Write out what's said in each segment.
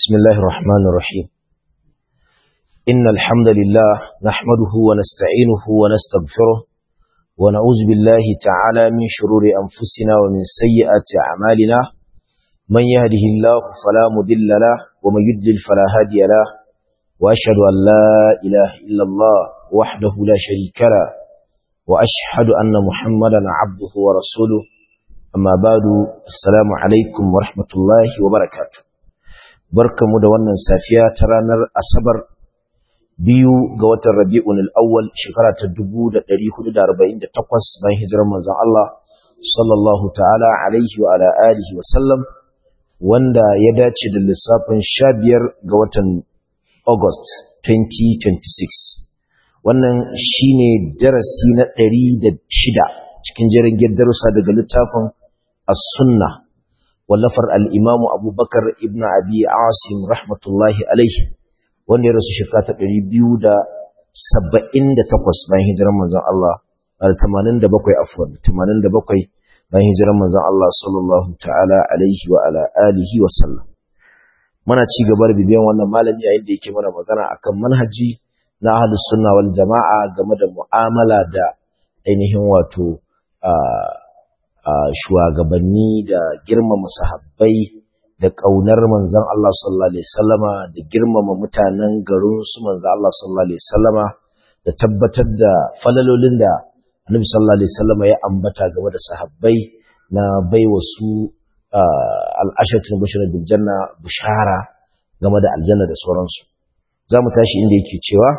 بسم الله الرحمن الرحيم إن الحمد لله نحمده ونستعينه ونستغفره ونعوذ بالله تعالى من شرور أنفسنا ومن سيئات أعمالنا من يهده الله فلا مضل له ومن يضلل فلا هادي له وأشهد أن لا إله إلا الله وحده لا شريك له وأشهد أن محمدا عبده ورسوله أما بعد السلام عليكم ورحمة الله وبركاته barkamu da wannan safiya ta ranar asabar biyu ga watan rabi'un al'awwal shekara ta 1448 bayan hijirar manzon Allah sallallahu ta'ala alaihi wa ala alihi wa sallam wanda ya dace da lissafin 15 ga watan August 2026 wannan shine darasi na 106 cikin jerin darussa daga littafin as-sunnah wallafar al'imamu abubakar ibn abi asim rahmatullahi alaihi wanda ya rasu shekara ta ɗari biyu da saba'in da takwas bayan hijirar manzan Allah a tamanin da bakwai afuwan tamanin da bakwai bayan hijirar manzan Allah sallallahu ta'ala alaihi wa ala alihi wa sallam muna ci gaba da bibiyan wannan malami yayin da yake mana magana akan manhaji na ahlus sunna wal jama'a game da mu'amala da ainihin wato shugabanni da girmama sahabbai da ƙaunar manzon Allah sallallahu alaihi wasallama da girmama mutanen garin su manzon Allah sallallahu alaihi wasallama da tabbatar da falalolin da Annabi sallallahu alaihi wasallama ya ambata game da sahabbai na baiwa su al-ashratul bashir bil janna bishara game da aljanna da sauransu zamu tashi inda yake cewa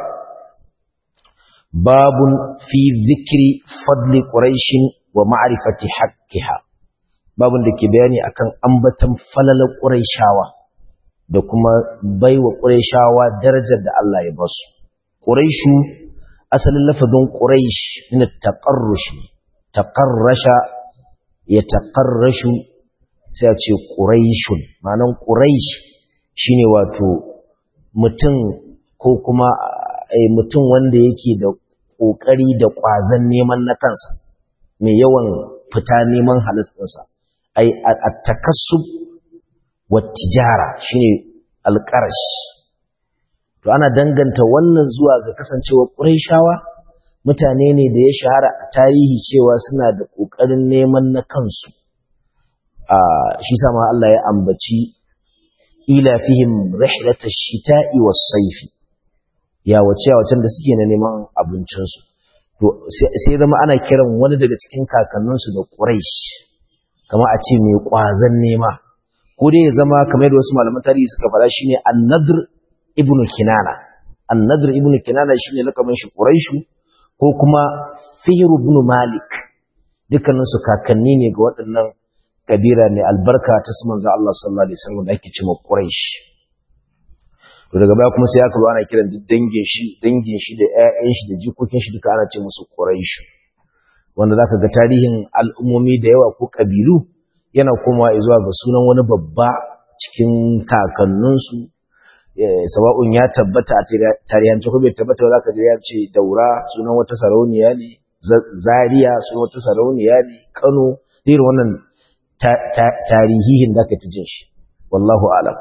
babun fi zikri fadli quraishin wa ma'rifati haqqiha babun da ke bayani akan ambatan falalar quraishawa da kuma baiwa quraishawa darajar da Allah ya basu quraishu asalin lafazin quraish min taqarrush taqarrasha ya taqarrashu sai a ce quraishun ma'anan quraish shine wato mutum ko kuma mutum wanda yake da kokari da kwazan neman na kansa mai yawan fita neman halittarsa ai at-takassub wa tijara shine alqarash to ana danganta wannan zuwa ga kasancewa quraishawa mutane ne da ya shahara a tarihi cewa suna da kokarin neman na kansu a shi sama Allah ya ambaci ila fihim rihlatash shita'i was-sayfi ya wace wacen da suke na neman abincinsu to sai zama ana kiran wani daga cikin kakanninsu da Quraysh kama a ce mai ƙwazon nema ko dai ya zama kamar yadda wasu malaman tarihi suka faɗa shine An-Nadr ibn Kinana An-Nadr ibn Kinana shine lakamin shi Quraishu ko kuma Fihr ibn Malik dukkanin su kakanni ne ga waɗannan kabira ne albarka ta su manzo Allah sallallahu alaihi wasallam da ake cewa Quraysh to daga baya kuma sai aka zo ana kiran dangin shi dangin shi da ƴaƴan shi da jikokin shi duka ana ce musu Quraysh wanda zaka ga tarihin al'ummomi da yawa ko kabilu yana komawa zuwa ga sunan wani babba cikin kakannin su sawa'un ya tabbata a tarihance ko bai tabbata ba zaka je ya ce Daura sunan wata sarauniya ne Zaria sunan wata sarauniya ne Kano irin wannan tarihihin da ka ta jin shi wallahu a'lam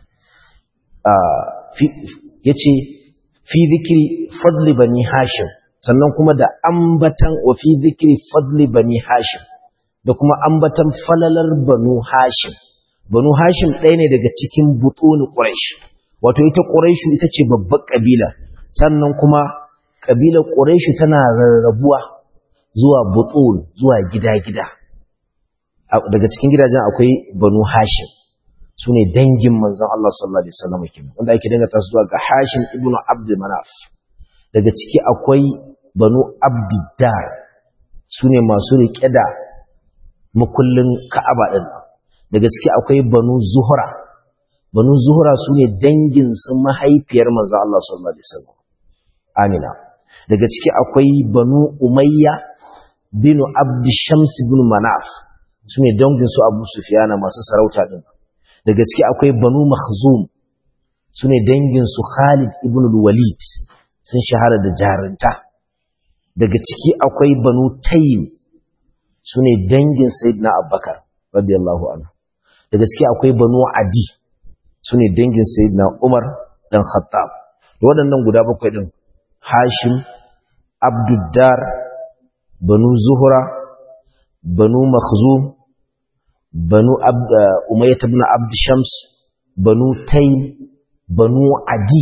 ya ce fi zikiri fadli bani hashim sannan kuma da ambatan wa fi zikiri fadli bani hashim da kuma ambatan falalar banu hashim banu hashim ɗaya ne daga cikin butuni ƙuraish wato ita ƙuraishu ita ce babbar ƙabila sannan kuma ƙabilar ƙuraishu tana rarrabuwa zuwa butun zuwa gida-gida daga cikin gidajen akwai banu hashim su ne dangin manzan Allah sallallahu Alaihi wasallam kenan wanda ake dangata su zuwa ga Hashim ibn Abd Manaf daga ciki akwai Banu Abdiddar su ne masu riƙe da makullin Ka'aba din daga ciki akwai Banu Zuhra Banu Zuhra su ne dangin su mahaifiyar manzan Allah sallallahu Alaihi wasallam Amina daga ciki akwai Banu Umayya bin Abd Shams ibn Manaf su ne dangin su Abu Sufyan masu sarauta din daga ciki akwai banu makhzum su ne danginsu khalid ibn walid sun shahara da jarinta daga ciki akwai banu taym su ne dangin sayyidina abubakar radiyallahu anhu daga ciki akwai banu adi su ne dangin sayyidina umar dan khattab da waɗannan guda bakwai ɗin hashim abduddar banu zuhura banu makhzum banu umayyat ibn abd shams banu taym banu adi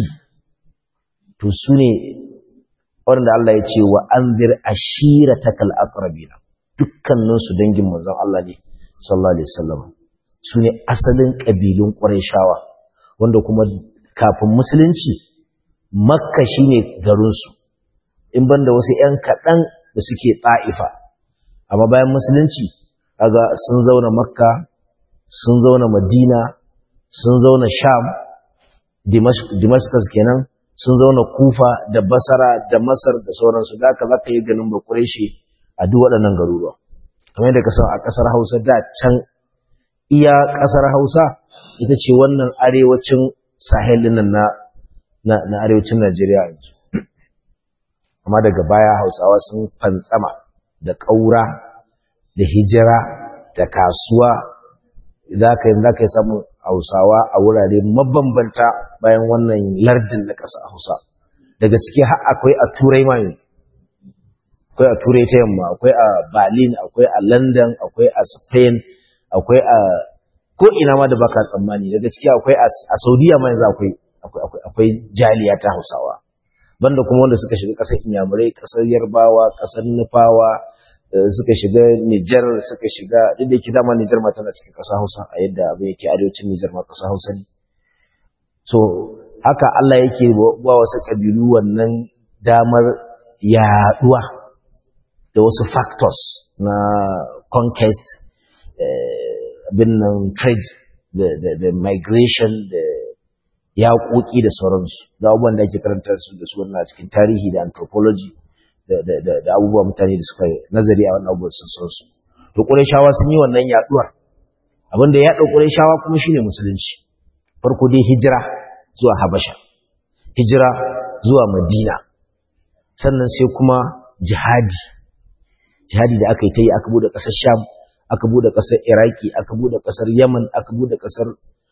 to su ne waɗanda Allah ya ce wa anzir ashiratakal aqrabina dukkanin su dangin manzon Allah ne sallallahu alaihi wasallam su ne asalin kabilun qurayshawa wanda kuma kafin musulunci makka shine garin su in banda wasu ƴan kaɗan da suke ta'ifa amma bayan musulunci kaga sun zauna makka sun zauna madina sun zauna sham damascus kenan sun zauna kufa da basara da masar da sauransu da aka zaka yi ganin ba kureshi a duk waɗannan garuruwa kamar yadda ka san a ƙasar hausa da can iya ƙasar hausa ita ce wannan arewacin sahelin nan na na arewacin najeriya yanzu amma daga baya hausawa sun fantsama da ƙaura da hijira da kasuwa za ka yi samun hausawa a wurare mabambanta bayan wannan lardin na ƙasa hausa daga ciki har akwai a turai ma yanzu akwai a turai ta yamma akwai a berlin akwai a london akwai a spain akwai a ko ina ma da baka tsammani daga ciki akwai a saudiya ma yanzu akwai akwai jaliya ta hausawa banda kuma wanda suka shiga ƙasar inyamurai ƙasar yarbawa ƙasar nufawa suka shiga Nijar suka shiga duk da yake dama Nijar ma tana cikin ƙasa Hausa a yadda abin yake arewacin Nijar ma ƙasa Hausa ne so haka Allah yake ba wasu ƙabilu wannan damar yaɗuwa da wasu factors na conquest abin nan trade da migration da yaƙoƙi da sauransu da abubuwan da ake karanta su da su wannan cikin tarihi da anthropology da abubuwa mutane da suka nazari a wannan abubuwan sun san su to ƙurayshawa sun yi wannan yaduwar abinda ya ɗau ƙurayshawa kuma shine musulunci farko dai hijira zuwa habasha hijira zuwa madina sannan sai kuma jihadi jihadi da aka yi ta yi aka bude ƙasar sham aka bude ƙasar iraki aka bude ƙasar yaman aka bude ƙasar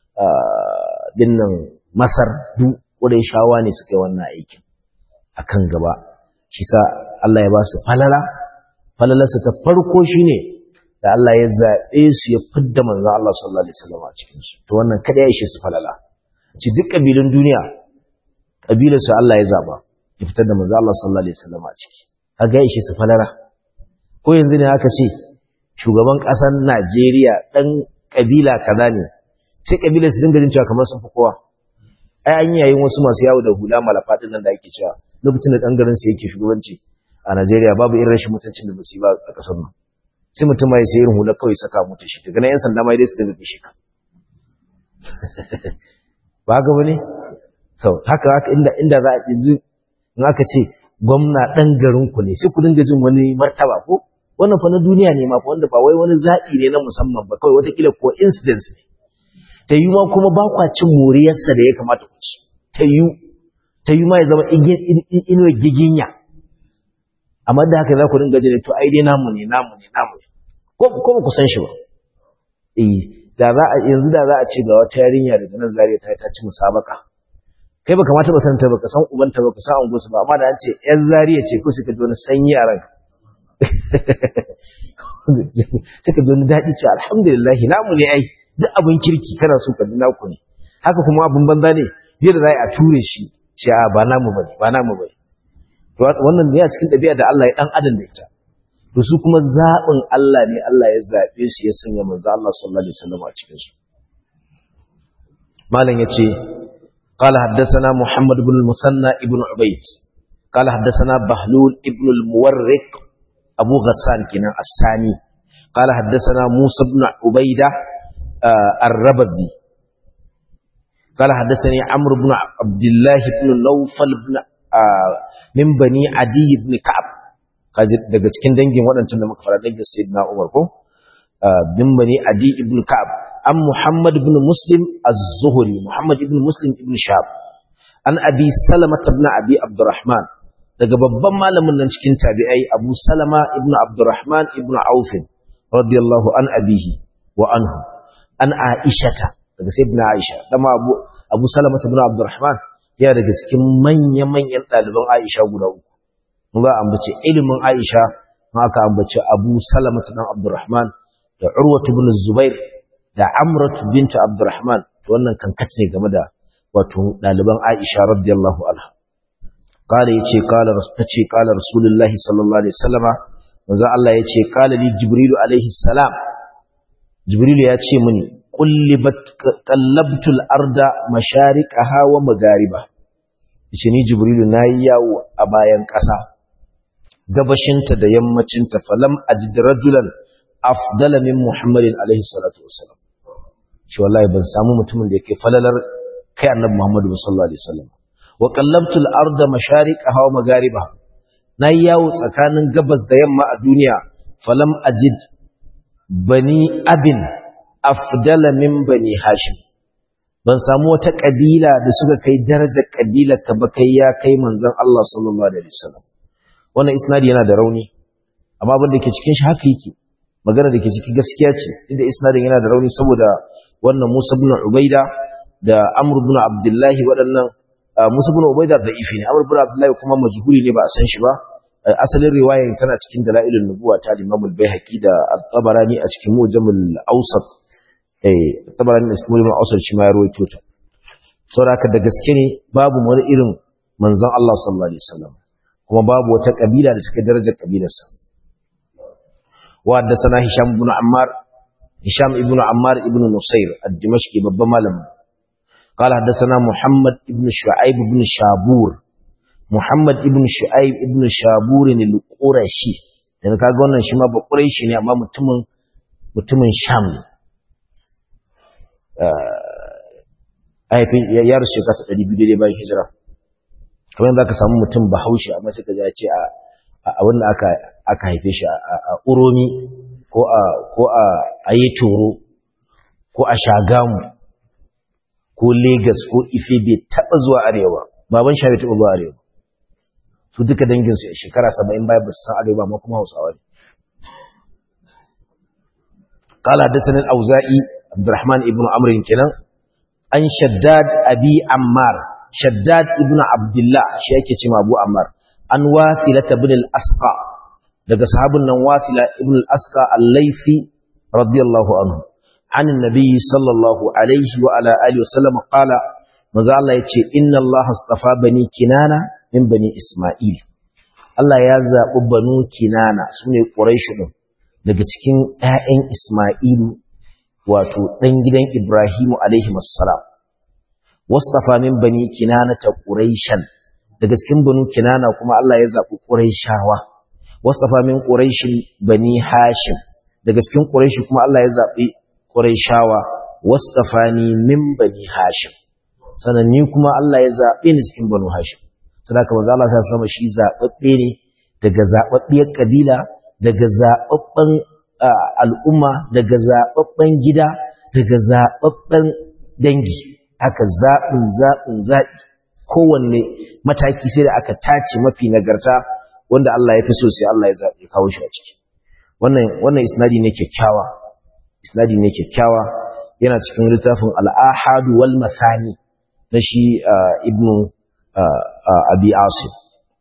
dinnan masar duk ƙurayshawa ne suka yi wannan aikin akan gaba shi sa Allah ya ba su falala falalarsa ta farko shine da Allah ya zaɓe su ya fidda manzo Allah sallallahu alaihi wasallam a cikin su to wannan kada ya ishe su falala ci duk kabilun duniya kabilar su Allah ya zaba ya fitar da manzo Allah sallallahu alaihi wasallam a ciki kaga ya ishe su falala ko yanzu ne aka ce shugaban ƙasar Najeriya dan kabila kaza ne sai kabilar su dinga jin cewa kamar sun fi kowa ai an yayin wasu masu yawo da hula malafa din nan da ake cewa lokacin da ɗan garin sa yake shugabanci a Najeriya babu irin rashin mutuncin da basu yi ba a ƙasar nan sai mutum ma ya sai irin hula kawai saka mutu shi daga nan yan sanda ma dai su dinga kishi ka ba ga bane to haka haka inda inda za a ji in aka ce gwamna ɗan garin ku ne sai ku dinga jin wani martaba ko wannan fa na duniya ne ma fa wanda ba wai wani zaɓi ne na musamman ba kawai watakila ko incidents ne ta yi ma kuma ba kwa cin moriyarsa da ya kamata ku ci ta yi ta yi ma ya zama inuwar giginya amma da haka za ku dinga jini to ai dai namu ne namu ne namu ne ko ba ku san shi ba eh da za a yanzu da za a ce ga wata yarinya daga nan zariya ta ta ci musabaka kai ba kamata ba san ta ba ka san ubanta ba ka san anguwarsu ba amma da an ce yar zariya ce ko sai ka ji wani sanyi a ranka sai ka ji wani daɗi ce alhamdulillah namu ne ai duk abin kirki kana so ka ji naku ne haka kuma abin banza ne yadda za a ture shi ce a ba namu bane ba namu bane wannan ne a cikin ɗabi'a da Allah ya dan adam da ita to su kuma zaɓin Allah ne Allah ya zaɓe su ya sanya manzo Allah sallallahu alaihi wasallam a cikin su malam yace قال حدثنا محمد بن المثنى ابن عبيد قال حدثنا بهلول ابن المورق أبو غسان كنا الثاني قال حدثنا موسى بن عبيدة آه الربذي قال حدثني عمرو بن عبد الله بن نوفل بن آه من بني عدي بن كعب daga cikin dangin waɗancan da muka fara dangin sayyidina Umar ko bin bani Adi ibn Ka'ab an Muhammad ibn Muslim az-Zuhri Muhammad ibn Muslim ibn Shab an Abi Salama ibn Abi Abdurrahman daga babban malamin nan cikin tabi'ai Abu Salama ibn Abdurrahman ibn Auf radiyallahu an abihi wa anhu an Aishata daga sayyidina Aisha dama Abu Abu Salama ibn Abdurrahman yana daga cikin manya-manyan ɗaliban Aisha guda uku mun ga ambace ilimin Aisha ma aka ambace Abu Salama ibn Abdurrahman da Urwa ibn Zubair da Amrat bint Abdurrahman to wannan kankat ne game da wato ɗaliban Aisha radiyallahu anha قال يتي قال تتي قال رسول الله صلى الله عليه وسلم manzo Allah yace qala li jibril alaihi salam jibril ya ce mini qullibat qallabtul arda mashariqaha wa magariba shi ni jibril nayi yawo a bayan ƙasa gabashinta da yammacinta falam ajid rajulan afdala min muhammadin alaihi salatu wassalam shi wallahi ban samu mutumin da yake falalar kai annabi muhammadu sallallahu alaihi wasallam wa qallabtu al-arda mashariqaha wa magharibaha nayi yawo tsakanin gabas da yamma a duniya falam ajid bani abin afdala min bani hashim ban samu wata kabila da suka kai darajar kabila ka ba kai ya kai manzon Allah sallallahu alaihi wasallam wannan isnadi yana da rauni amma abin da ke cikin shi haka yake magana da ke ciki gaskiya ce inda isnadin yana da rauni saboda wannan Musa ibn Ubaida da Amr ibn Abdullah waɗannan Musa ibn Ubaida da ifi ne Amr ibn Abdullah kuma majhuli ne ba a san shi ba asalin riwayar tana cikin dalailun nubuwa ta Imam al-Baihaqi da At-Tabarani a cikin Mujamul Awsat eh At-Tabarani da cikin Mujamul Awsat shi ma ya rawaito ta saboda da gaske ne babu wani irin manzon Allah sallallahu alaihi wasallam kuma babu wata kabila da take darajar kabilarsa wa haddathana Hisham ibn Ammar Hisham ibn Ammar ibn Nusayr ad-Dimashqi babban malamin قال حدثنا محمد ابن شعيب بن شابور محمد ابن شعيب ابن شابور al-Qurashi dan kaga wannan shi ma ba Quraishi ne amma mutumin mutumin Sham ne eh aifin ya rushe ka ta 200 daidai bayan hijira kamar yadda ka samu mutum Bahaushe amma sai ka ji ya ce a a wanda aka aka haife shi a Uromi ko a ko a Ayetoro ko a Shagamu ko Legas ko Ife bai taɓa zuwa arewa baban shi bai taɓa zuwa arewa su duka dangin su shekara 70 baya ba su san arewa amma kuma Hausawa ne قال حدثنا الأوزائي عبد الرحمن ابن عمرو كنان عن شداد أبي عمار شداد ابن عبد الله شيكي تيما أبو عمار عن واثلة بن الأسقى daga sahabin nan wasila ibn al-asqa al-laifi radiyallahu anhu عن النبي صلى الله عليه وعلى آله وسلم قال ماذا الله يتشي إن الله اصطفى بني كنانة من بني إسماعيل الله يزا بنو كنانة سنة قريش daga cikin ‘ya'yan Ismailu wato ɗan gidan Ibrahimu alaihimassalam, wastafa min bani kinana ta ƙuraishan, daga cikin banu kinana kuma Allah ya zaɓi ƙuraishawa, wastafa min ƙuraishin bani hashim, daga cikin ƙuraishi kuma Allah ya zaɓi Qurayshawa wastafani min bani Hashim sanan ni kuma Allah ya zabe ni cikin banu Hashim saboda manzo Allah sai sama shi zababbe ne daga zababbiyar kabila daga zababban al'umma daga zababban gida daga zababban dangi aka zabin zabin zabi kowanne mataki sai da aka tace mafi nagarta wanda Allah ya fi so sai Allah ya zabe kawo shi a ciki wannan wannan isnadi ne kyakkyawa isnadi ne kyakkyawa yana cikin littafin al'ahadu wal masani na shi ibnu abi asim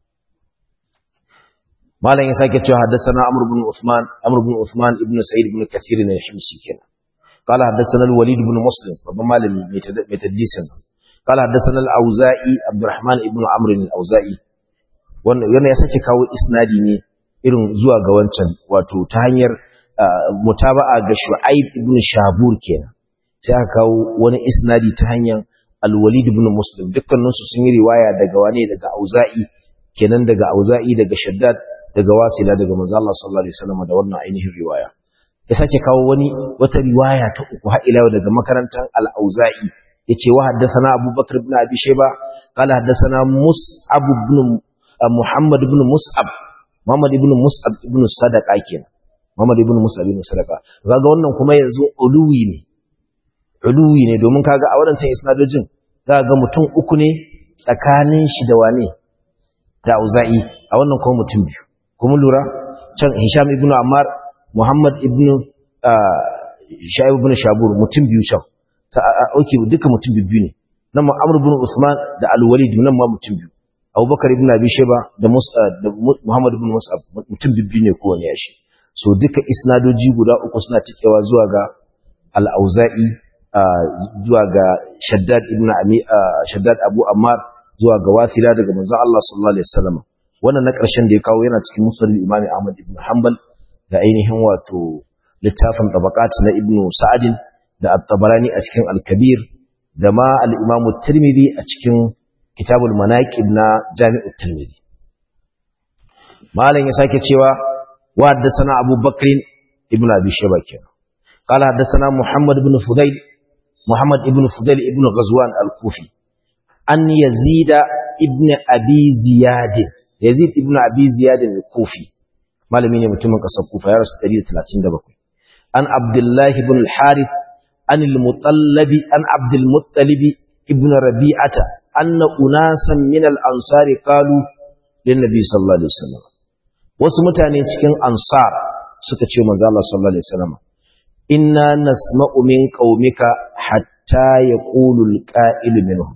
malam ya sake cewa haddasana amr ibn usman amr ibn usman ibn sa'id ibn kathir ne himsi kenan قال حدثنا الوليد بن مسلم babban malami mai tadlisin قال حدثنا الاوزاعي عبد الرحمن ابن عمرو الاوزاعي wannan yana ya sake kawo isnadi ne irin zuwa ga wancan wato ta hanyar mutaba'a ga Shu'aib ibn Shabur kenan sai aka kawo wani isnadi ta hanyar Al-Walid ibn Muslim dukkanin su sun yi riwaya daga wane daga Auza'i kenan daga Auza'i daga Shaddad daga Wasila daga Manzo Allah sallallahu alaihi wasallam da wannan ainihin riwaya ya sake kawo wani wata riwaya ta uku har ila daga makarantar Al-Auza'i yace wa haddathana Abu Bakr ibn Abi Shayba qala haddathana Mus'ab ibn Muhammad ibn Mus'ab Muhammad ibn Mus'ab ibn Sadaqa kenan Muhammad ibn Musa ibn Sadaka kaga wannan kuma yanzu uluwi ne uluwi ne domin kaga a wadancan isnadojin kaga mutum uku ne tsakanin shi da wane da Auza'i a wannan kuma mutum biyu kuma lura can Hisham ibn Ammar Muhammad ibn Shaib ibn Shabur mutum biyu can oke duka mutum biyu ne nan ma Amr ibn Usman da Al-Walid nan ma mutum biyu Abubakar ibn Abi Shayba da Muhammad ibn Mus'ab mutum biyu ne kowane yashi so duka isnadoji guda uku suna tikewa zuwa ga Al-Auza'i zuwa ga Shaddad ibn Ami Shaddad Abu Ammar zuwa ga Wasila daga manzon Allah sallallahu alaihi wasallam wannan na ƙarshen da ya kawo yana cikin Musnad Imam Ahmad ibn Hanbal da ainihin wato littafin tabaqat na Ibn Sa'd da At-Tabarani a cikin Al-Kabir da ma al-Imam Tirmidhi a cikin Kitabul Manaqib na Jami'ut Tirmidhi malam ya sake cewa wa haddathana Abu Bakr ibn Abi Shayba kenan qala haddathana Muhammad ibn Fudayl Muhammad ibn Fudayl ibn Ghazwan al-Kufi an Yazid ibn Abi Ziyad Yazid ibn Abi Ziyad al-Kufi malami ne mutumin kasar Kufa ya rasu 137 an Abdullah ibn al-Harith an al-Mutallab an Abdul Muttalib ibn Rabi'ata anna unasan min al-ansar qalu lin nabi sallallahu alaihi wasallam wasu mutane cikin ansar suka ce manzo Allah sallallahu alaihi wasallam inna nasma'u min qaumika hatta yaqulu al-qa'ilu minhum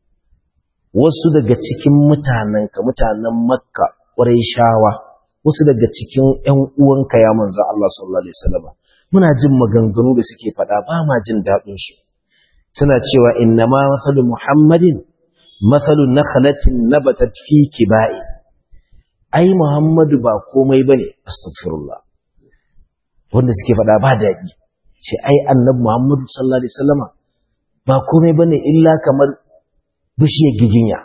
wasu daga cikin mutanenka mutanen makka shawa, wasu daga cikin ƴan uwanka ya manzo Allah sallallahu alaihi wasallam muna jin maganganu da suke faɗa ba ma jin daɗin su suna cewa inna ma masalu muhammadin masalu nakhlatin nabatat fi kibai ai muhammadu ba komai bane astaghfirullah wanda suke faɗa ba daɗi ce ai annabi muhammadu sallallahu alaihi wasallama ba komai bane illa kamar bishiyar giginya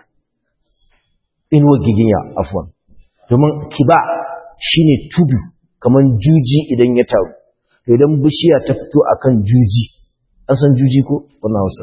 inuwar giginya afwan domin kiba shine tudu kamar juji idan ya taru to idan bishiya ta fito akan juji an san juji ko wannan hausa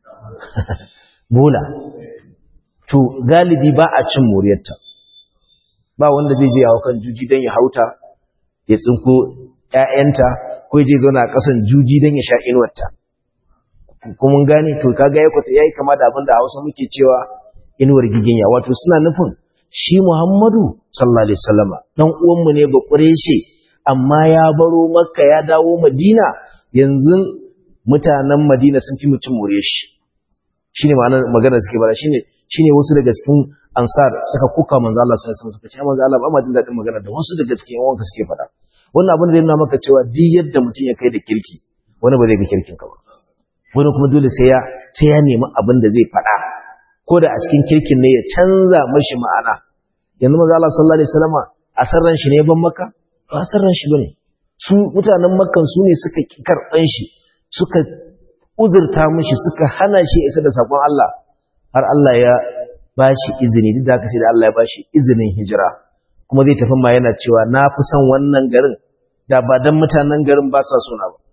bola to galibi ba a cin moriyarta ba wanda zai je yawo kan juji don ya hauta ya tsinko ‘ya'yanta ko je zauna a ƙasan juji don ya sha inuwarta kuma gane to kaga ya kwata yayi kama da abin da Hausa muke cewa inuwar giginya wato suna nufin shi Muhammadu sallallahu alaihi wasallama dan uwan mu ne ba kureshe amma ya baro Makka ya dawo Madina yanzu mutanen Madina sun fi mutum mure shi shine ma'anar magana suke bara shine shine wasu daga cikin ansar suka kuka manzo Allah sallallahu alaihi wasallam suka ce manzo Allah ba ma jin dadin magana da wasu daga cikin wanka suke faɗa wannan abin da yana maka cewa duk yadda mutum ya kai da kirki wani ba zai ga kirkin ka ba wani kuma dole sai ya sai ya nemi abin da zai faɗa ko da a cikin kirkin ne ya canza mashi ma'ana yanzu manzo Allah sallallahu alaihi wasallam a sarran shi ne ban maka ba sarran shi bane su mutanen makkan su ne suka karban shi suka uzurta mishi suka hana shi isa da sakon Allah har Allah ya bashi izini duk da haka sai da Allah ya bashi izinin hijira kuma zai tafi ma yana cewa na fi son wannan garin da ba dan mutanen garin ba sa sona ba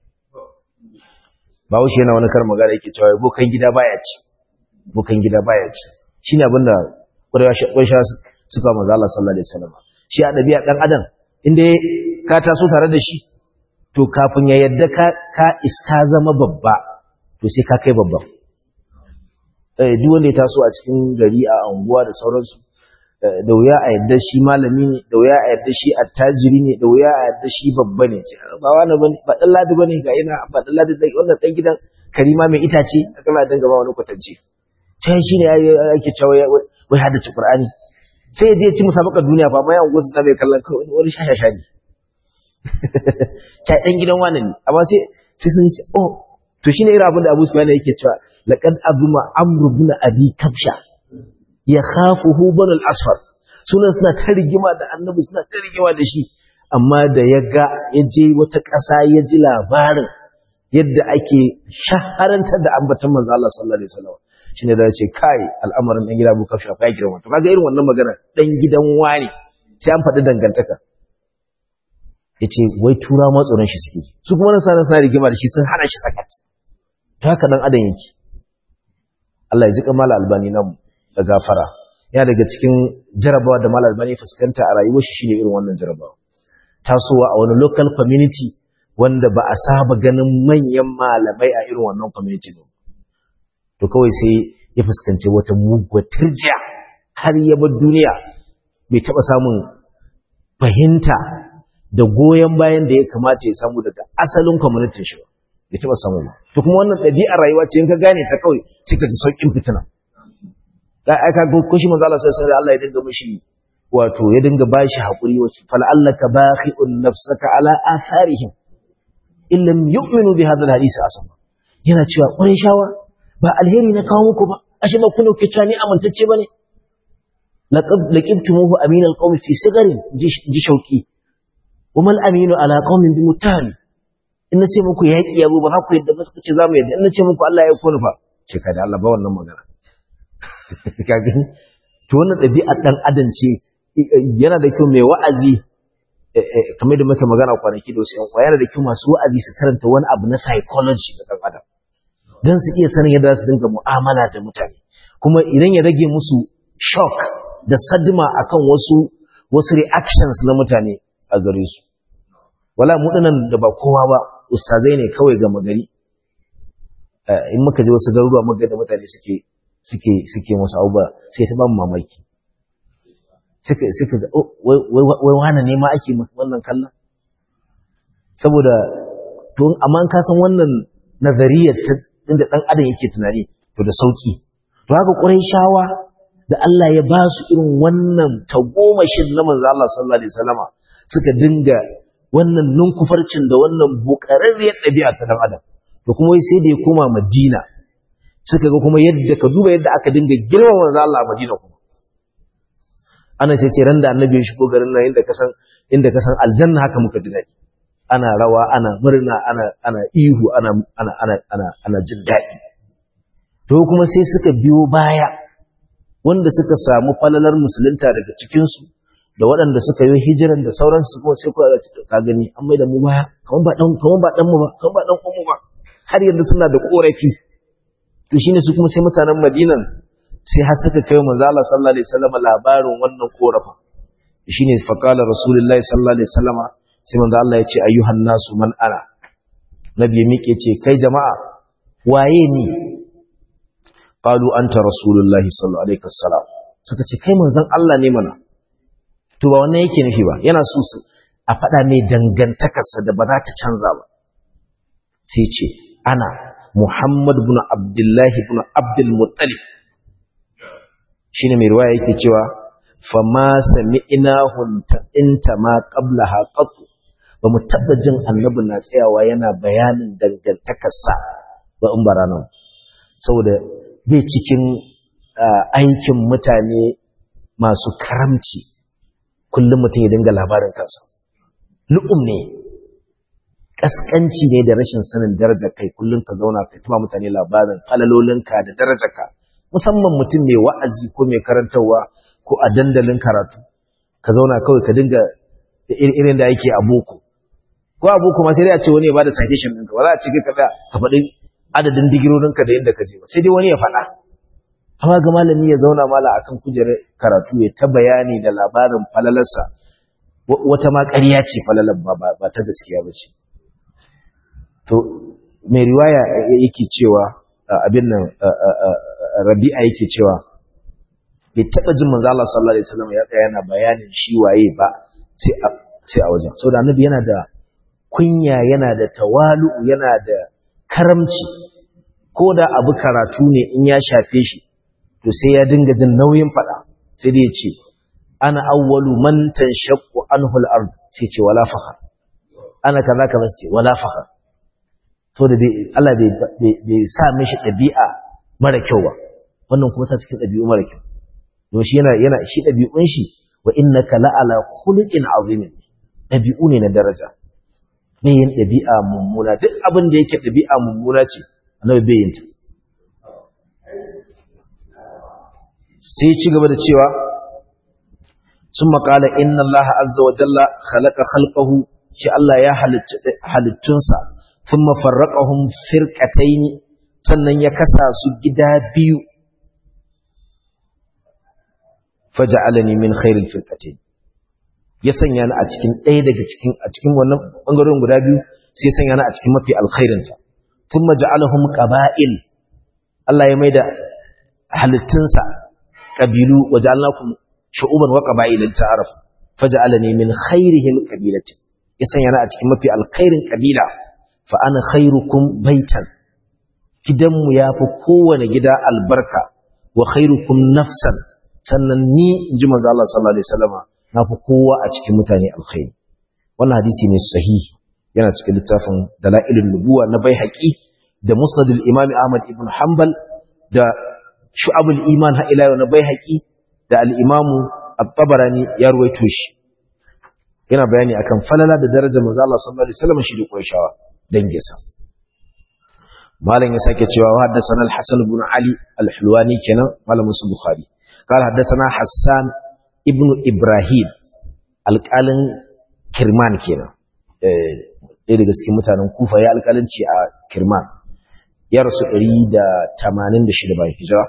Bahaushe yana wani karin magana yake cewa bokan gida baya ci bokan gida baya ci shine abin da Quraysha suka manzo Allah sallallahu alaihi wasallam shi a dabi'a dan adam inda ka taso tare da shi to kafin ya yadda ka ka iska zama babba to sai ka kai babba eh duk wanda ya taso a cikin gari a anguwa da sauransu da wuya a yadda shi malami ne da wuya a yadda shi attajiri ne da wuya a yadda shi babba ne ba wani bane ba dan ladi bane ga ina ba dan ladi dai wannan dan gidan karima mai itace aka ma dinga ba wani kwatance sai shi ne ake cewa wai hada ci qur'ani sai ya je ci musabaka duniya fa mai anguwa su ta bai kallon kai wani shashasha ne kai dan gidan wani ne amma sai sai sun ce oh to shine irin abin da Abu Sufyan yake cewa laqad abuma amru bin abi kabsha ya khafuhu banul asfar sunan suna ta rigima da annabi suna ta rigima da shi amma da ya ga ya je wata ƙasa ya ji labarin yadda ake shaharantar da ambatan manzo Allah sallallahu alaihi wasallam shine da ce kai al'amarin dan gida Abu Kafsha fa ya girma to kaga irin wannan magana dan gidan wani sai an faɗi dangantaka yace wai tura ma tsoron shi suke su kuma nan sanan suna rigima da shi sun hana shi sakat to haka dan adam yake Allah ya ji kamala albani namu da gafara ya daga cikin jarabawa da malar bane fuskanta a rayuwar shi shine irin wannan jarabawa tasowa a wani local community wanda ba a saba ganin manyan malamai a irin wannan community ba to kawai sai ya fuskanci wata muguwar turjiya har ya bar duniya bai taba samun fahimta da goyon bayan da ya kamata ya samu daga asalin community shi ba bai taba samu ba to kuma wannan ɗabi'ar rayuwa ce in ka gane ta kawai sai ka ji saukin fitina ga aka ga ko shi manzo Allah sai sai Allah ya dinga mishi wato ya dinga bashi hakuri wasu fal'allaka bakhi'un nafsaka ala atharihim illam yu'minu bi hadha alhadith asama yana cewa ƙurin shawa ba alheri na kawo muku ba ashe ba kuna ke ni amintacce bane laqad laqibtumuhu amin alqawmi fi sigarin ji shauki wa mal aminu ala qawmin bi mutahari in nace muku yaki yabo ba za ku yadda ba suka ce za mu yadda in nace muku Allah ya kone fa ce kada Allah ba wannan magana ka gani to wannan ɗabi'ar dan adam ce yana da kyau mai wa'azi kamar da muka magana kwanaki da wasu yan yana da kyau masu wa'azi su karanta wani abu na psychology da dan adam dan su iya sanin yadda su dinga mu'amala da mutane kuma idan ya rage musu shock da sadma akan wasu wasu reactions na mutane a gare su wala mu dinan da ba kowa ba ustazai ne kawai ga magari in muka je wasu garuruwa muka da mutane suke suke suke musu abubuwa sai ta ba mu mamaki suka suka ga wai wani ne ma ake wannan kallon saboda to amma ka san wannan nazariyar ta inda dan adam yake tunani to da sauki to haka shawa da Allah ya ba su irin wannan tagomashin na manzo Allah sallallahu alaihi wasallama suka dinga wannan ninkufarcin da wannan bukararriyar ɗabi'a ta dan adam to kuma wai sai da ya koma Madina suka ga kuma yadda ka duba yadda aka dinga girmama manzo Allah a Madina kuma ana ce ce ran da annabi ya shigo garin nan inda ka san inda ka san aljanna haka muka ji daɗi ana rawa ana murna ana ana ihu ana ana ana ana ana jin daɗi to kuma sai suka biyo baya wanda suka samu falalar musulunta daga cikin su da waɗanda suka yi hijiran da sauransu kuma sai kuka ka gani an mai da mu baya kaman ba dan kaman ba dan mu ba kaman ba dan mu ba har yanzu suna da korafi to shine su kuma sai mutanen Madinan sai har suka kai manzo Allah sallallahu alaihi wasallam labarin wannan korafa shine fa qala rasulullahi sallallahu alaihi wasallam sai manzo Allah ya ce ayyuhan nasu man ana nabi ya miƙe ce kai jama'a waye ni qalu anta rasulullahi sallallahu alaihi wasallam suka ce kai manzon Allah ne mana to ba wannan yake nufi ba yana so su a faɗa mai dangantakarsa da ba za ta canza ba sai ce ana Muhammad ibn Abdullahi ibn Abdul Muttalib shine mai riwaya yake cewa fama sami'nahu inta ma qablaha qat ba mu taba jin annabi na tsayawa yana bayanin dangantakarsa ba in barana saboda bai cikin aikin mutane masu karamci kullum mutum ya dinga labarin kansa lu'um ne kaskanci ne da rashin sanin darajar kai kullum ka zauna ka tuma mutane labarin falalolinka da darajarka musamman mutum mai wa'azi ko mai karantarwa ko a dandalin karatu ka zauna kawai ka dinga irin da yake a boko ko a boko ma sai dai a ce wani ya bada citation ɗinka ba za a ce ka ka faɗi adadin digirorinka da yadda ka je ba sai dai wani ya faɗa amma ga malami ya zauna mala akan kujerar karatu ya ta bayani da labarin falalarsa wata ma ƙarya ce falalar ba ta gaskiya ba ce to mai riwaya yake cewa abin nan rabi'a yake cewa bai taɓa jin manzo Allah sallallahu alaihi wasallam ya tsaya yana bayanin shi waye ba sai a sai a wajen saboda annabi yana da kunya yana da tawalu yana da karamci ko da abu karatu ne in ya shafe shi to sai ya dinga jin nauyin fada sai dai ya ce ana awwalu man tanshaqqu anhu al-ard sai ce wala fakhar ana kaza kaza ce wala fakhar so da Allah bai sa mishi ɗabi'a mara kyau ba wannan kuma ta cikin ɗabi'u mara kyau don shi yana yana shi ɗabi'un shi wa innaka la'ala khuluqin azim ɗabi'u ne na daraja bai yin ɗabi'a mummuna duk abin da yake ɗabi'a mummuna ce annabi bai yin ta sai ci gaba da cewa sun maƙala inna Allah azza wa jalla khalaqa khalqahu shi Allah ya halittunsa ثم فرقهم فرقتين sannan ya kasa su gida biyu faja'alani min khairil firqatayn ya sanya ni a cikin ɗaya daga cikin a cikin wannan bangaren guda biyu sai ya sanya ni a cikin mafi alkhairin ta thumma ja'alahum qaba'il Allah ya maida halittunsa kabilu waja'alnakum shu'uban wa qaba'il ta'aruf faja'alani min khairihim qabilatin ya sanya ni a cikin mafi alkhairin kabila fa ana khairukum baitan gidanmu yafi kowane gida albarka wa khairukum nafsan sannan ni inji manzo Allah sallallahu alaihi wasallama nafi kowa a cikin mutane alkhairi wannan hadisi ne sahihi yana cikin littafin dalailun nubuwa na baihaqi da musnadul imam ahmad ibn hanbal da shu'abul iman ha ila na baihaqi da al-imam at-tabarani ya ruwaito shi yana bayani akan falala da darajar manzo Allah sallallahu alaihi wasallam shi da Qurayshawa danginsa malam ya sake cewa haddathana al-Hasan ibn Ali al-Hulwani kenan malamin su Bukhari قال حدثنا حسان ابن إبراهيم alƙalin Kirman kenan ɗaya daga cikin mutanen Kufa ya alƙalanci a Kirman ya rasu 186 bayan hijira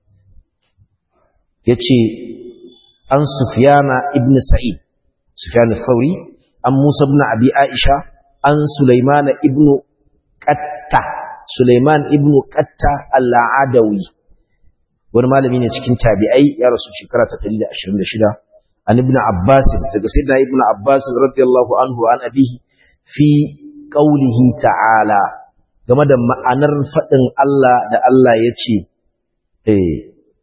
yace an Sufyana ibn Sa'id Sufyan al-Thawri an Musa ibn Abi Aisha an Sulaiman ibn Qatta Sulaiman ibn Qatta al-Adawi wani malami ne cikin tabi'ai ya rasu shekara ta 126 an ibn Abbas daga sayyidina ibn Abbas radiyallahu anhu an abihi fi qawlihi ta'ala game da ma'anar fadin Allah da Allah yace eh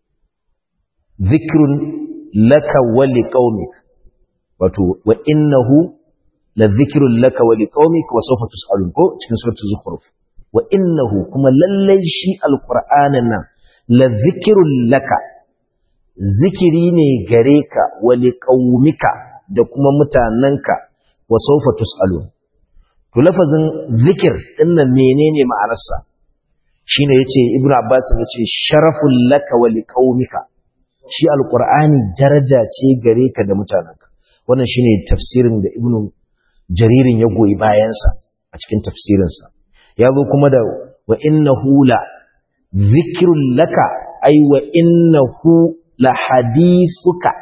zikrun laka wa liqaumik wato wa innahu la zikrun laka wa liqaumik wa sawfa tus'alun ko cikin suratul zukhruf wa innahu kuma lallai shi alqur'anin nan la zikrun laka zikiri ne gare ka wa liqaumika da kuma mutananka wa sawfa tus'alun to lafazin zikir dinnan menene ma'anarsa shine yace ibnu abbas yace sharaful laka wa liqaumika shi alqur'ani daraja ce gare ka da mutananka wannan shine tafsirin da ibnu jaririn ya goyi bayansa a cikin tafsirinsa ya zo kuma da wa innahu la zikrun laka ay wa innahu la hadithuka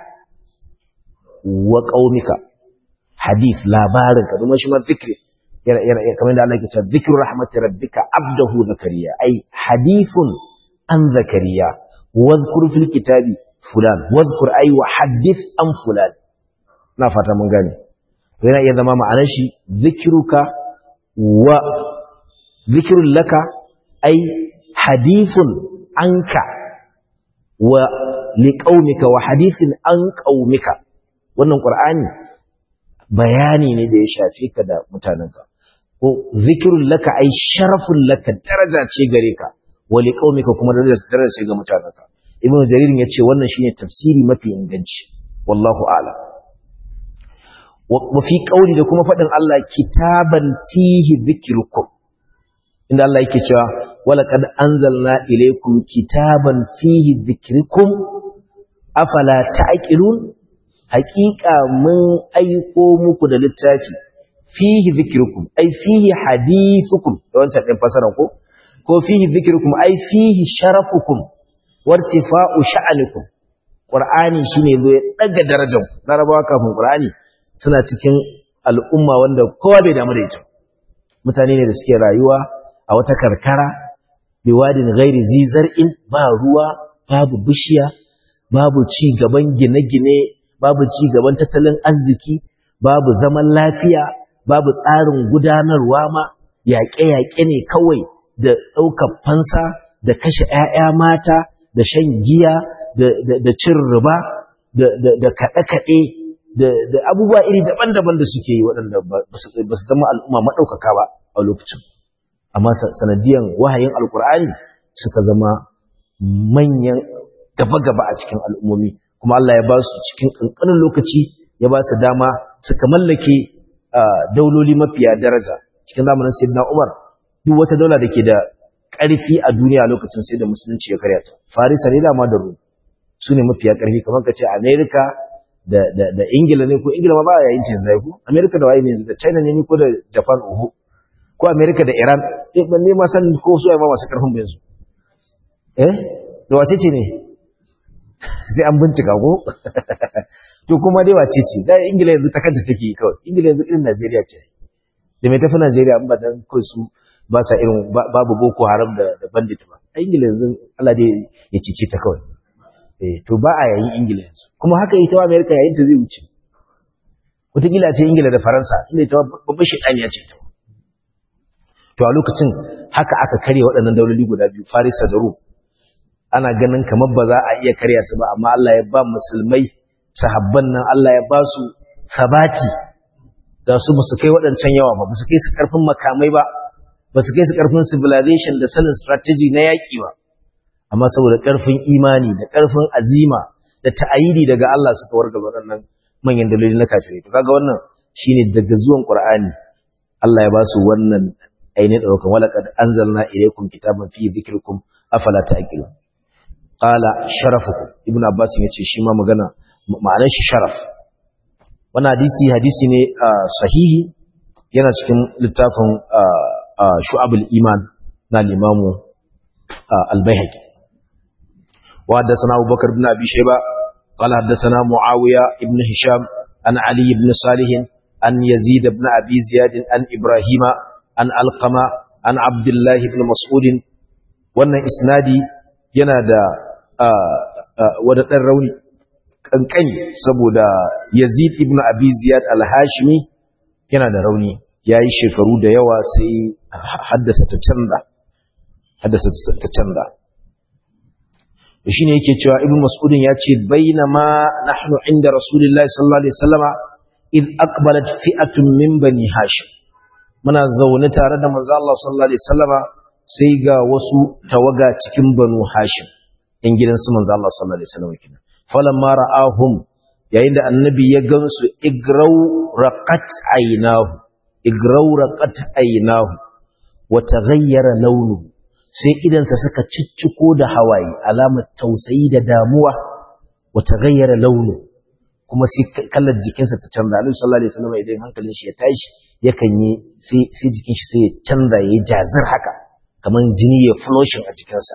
wa qaumika hadith labarin ka kuma shi ma zikri yana yana kamar da Allah ya ce zikru rahmati rabbika abdahu zakariya ay hadithun an zakariya wadhkur fil kitabi fulan wadhkur ay wa hadith an fulan na fata mun gane yana iya zama ma'anar shi zikiruka wa zikirun laka ai hadithun anka wa liƙaunika wa hadithin an ƙaunika wannan ƙur'ani bayani ne da ya shafi ka da mutanenka ko zikirun laka ai sharafun laka daraja ce gare ka wa liƙaunika kuma daraja ce ga mutanenka ibnu jaririn ya ce wannan shine tafsiri mafi inganci wallahu a'lam wa fi qauli da kuma fadin Allah kitaban fihi dhikrukum inda Allah yake cewa wala qad anzalna ilaykum kitaban fihi dhikrukum afala ta'qilun haqiqa mun aiko muku da littafi fihi dhikrukum ai fihi hadithukum da wancan din fasaran ko ko fihi dhikrukum ai fihi sharafukum wartifa'u sha'anikum qur'ani shine zo ya daga darajar larabawa kafin qur'ani suna cikin al'umma wanda kowa bai damu da ita mutane ne da suke rayuwa a wata karkara biwadin gairi zizar'in ba ruwa babu bishiya babu ci gaban gine-gine babu ci gaban tattalin arziki babu zaman lafiya babu tsarin gudanarwa ma yaƙe-yaƙe ne kawai da ɗaukar fansa da kashe ‘ya'ya mata da shan giya da cin riba da kaɗe-kaɗe da abubuwa iri daban-daban da suke yi waɗanda ba su zama al'umma maɗaukaka ba a lokacin amma sanadiyan wahayin alkur'ani suka zama manyan gaba-gaba a cikin al'ummomi kuma Allah ya ba su cikin ƙanƙanin lokaci ya ba su dama suka mallake dauloli mafiya daraja cikin zamanin sayyidina Umar duk wata daula da ke da ƙarfi a duniya lokacin sai da musulunci ya karya ta farisa ne dama da rum su ne mafiya ƙarfi kamar ka ce amerika da, da, da ingila ne ko ingila ma ba yayin cin zai ko amerika da waye ne da china ne ko da japan oho ko amerika da iran eh ban ne ma san ko su ai ma masu ƙarfin ba yanzu eh da wace ce ne sai an bincika ko to kuma dai wace ce da ingila yanzu ta kanta take kawai ingila yanzu irin najeriya ce da mai tafi najeriya in ba dan kawai su ba sa irin babu boko haram da da bandit ba a ingila yanzu Allah dai ya cice ta kawai eh to ba a yayin ingila yanzu kuma haka ita wa america yayin ta zai wuce wataƙila ce ingila da faransa inda ita babban shaidani ya ce ta to a lokacin haka aka karya waɗannan dauloli guda biyu farisa da rum ana ganin kamar ba za a iya karya su ba amma Allah ya ba musulmai sahabban nan Allah ya ba su sabati da su ba su kai waɗancan yawa ba ba su kai su ƙarfin makamai ba ba su kai su ƙarfin civilization da sanin strategy na yaƙi ba amma saboda ƙarfin imani da ƙarfin azima da ta'ayidi daga Allah suka warga waɗannan manyan daloli na kafirai to kaga wannan shine daga zuwan Qur'ani Allah ya ba su wannan ainihin ɗaukan walaqad anzalna ilaykum kitaban fi dhikrikum afala ta'qilun qala sharafukum ibnu abbas yace shi ma magana ma'anar shi sharaf wannan hadisi hadisi ne sahihi yana cikin littafin shu'abul iman na limamu al-baihaqi wa haddathana abubakar ibn abi shayba qala haddathana muawiya ibn hisham an ali ibn salih an yazid ibn abi ziyad an ibrahima an alqama an abdullah ibn mas'ud wannan isnadi yana da wadadan rauni kankani saboda Yazid ibn Abi Ziyad al-Hashimi yana da rauni yayi shekaru da yawa sai haddasa ta canza haddasa ta canza shine yake cewa Ibn Mas'ud ya ce bainama nahnu inda Rasulullahi sallallahu alaihi wasallama id aqbalat fi'atun min bani Hashim muna zaune tare da manzo Allah sallallahu alaihi wasallama sai ga wasu tawaga cikin banu Hashim in gidan su manzo Allah sallallahu alaihi wasallama kenan falamma ra'ahum yayin da annabi ya gansu igraw raqat aynahu igraw raqat aynahu wa taghayyara launuhu sai idansa suka cicciko da hawaye alamar tausayi da damuwa wa taghayyara launu kuma sai kallar jikinsa ta canza Annabi sallallahu alaihi wasallam idan hankalin shi ya tashi yakan yi sai sai jikin shi sai ya canza yayi jazir haka kaman jini ya flushing a jikinsa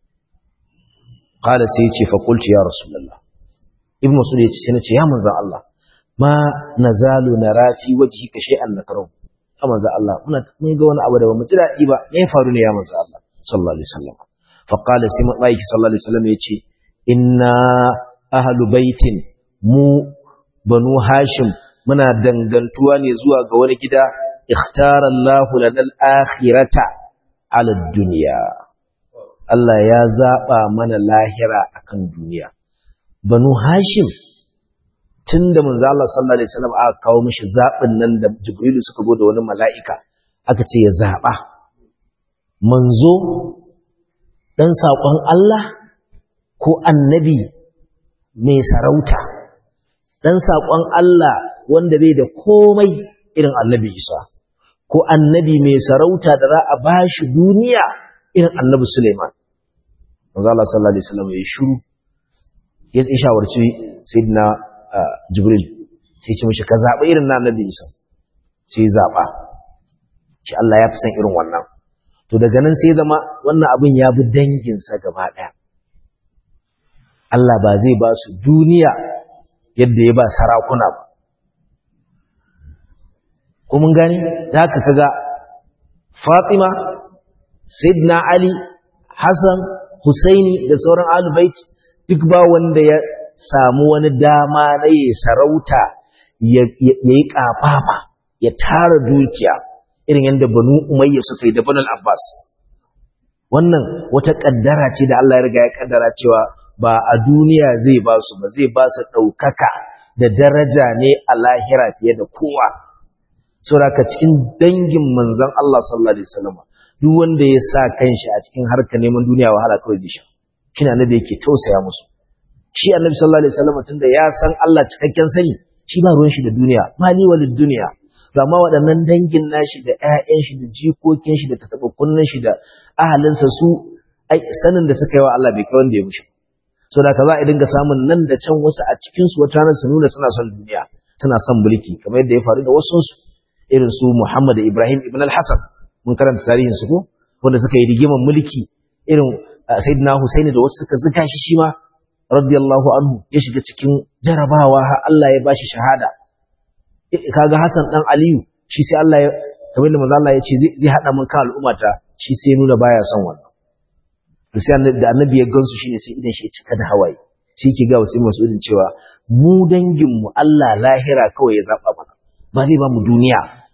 qala sai ya ce fa qultu ya rasulullah ibn mas'ud ya ce sai nace ya manzon Allah ma nazalu nara fi wajhika shay'an nakrahu ya manzon Allah muna mun ga wani abu da bamu ji dadi ba me ya faru ne ya manzon Allah sallallahu alaihi wasallam fa qala sai mai sallallahu alaihi wasallam ya ce inna ahlu baitin mu banu hashim muna dangantuwa ne zuwa ga wani gida ikhtara Allahu lana al-akhirata ala dunya Allah ya zaba mana lahira akan duniya banu hashim tunda manzo Allah sallallahu alaihi wasallam aka kawo mishi zabin nan da jibrilu suka go da wani mala'ika aka ce ya zaba manzo dan sakon Allah ko annabi mai sarauta dan sakon Allah wanda bai da komai irin annabi Isa ko annabi mai sarauta da za a bashi duniya irin annabi Suleiman manzo Allah sallallahu alaihi wasallam ya shiru ya shawarci sayyidina Jibril sai ce mishi ka zaba irin na annabi Isa sai zaba shi Allah ya fi san irin wannan to daga nan sai zama wannan abin ya bi danginsa gaba daya Allah ba zai ba su duniya yadda ya ba sarakuna ba. Ko mun gani? Da haka kaga Fatima, Sayyidina Ali, Hassan, Husaini da sauran Alubait duk ba wanda ya samu wani dama na yi sarauta ya yi ƙafafa, ya tara dukiya irin yadda Banu Umayya suka yi da Banu Abbas. Wannan wata ƙaddara ce da Allah ya riga ya ƙaddara cewa ba a duniya zai ba su ba zai ba su ɗaukaka da daraja ne a lahira fiye da kowa sauraka cikin dangin manzan Allah sallallahu alaihi wasallam duk wanda ya sa kanshi a cikin harkar neman duniya wahala kawai zai sha shi ne annabi yake tausaya musu shi annabi sallallahu alaihi wasallam tunda ya san Allah cikakken sani shi ba ruwan shi da duniya mali walid duniya to amma waɗannan dangin nashi da ƴaƴan shi da jikokin shi da tatabbukunnan shi da ahalinsa su ai sanin da suka yi wa Allah bai kai wanda ya mushi so da ka za a dinga samun nan da can wasu a cikinsu wata ranar su nuna suna son duniya suna son mulki kamar yadda ya faru da wasu irin su Muhammad da Ibrahim ibn al-Hasan mun karanta tarihin su ko wanda suka yi rigiman mulki irin Sayyidina Husaini da wasu suka zuga shi shi ma radiyallahu anhu ya shiga cikin jarabawa har Allah ya bashi shahada kaga Hassan dan Aliyu shi sai Allah ya kamar da manzo Allah ya ce zai hada mun kan al'ummata shi sai nuna baya son wannan to sai da annabi ya gansu shine sai idan shi ya cika da hawaye sai yake ga wasu masudin cewa mu dangin mu Allah lahira kawai ya zaba mana ba zai ba mu duniya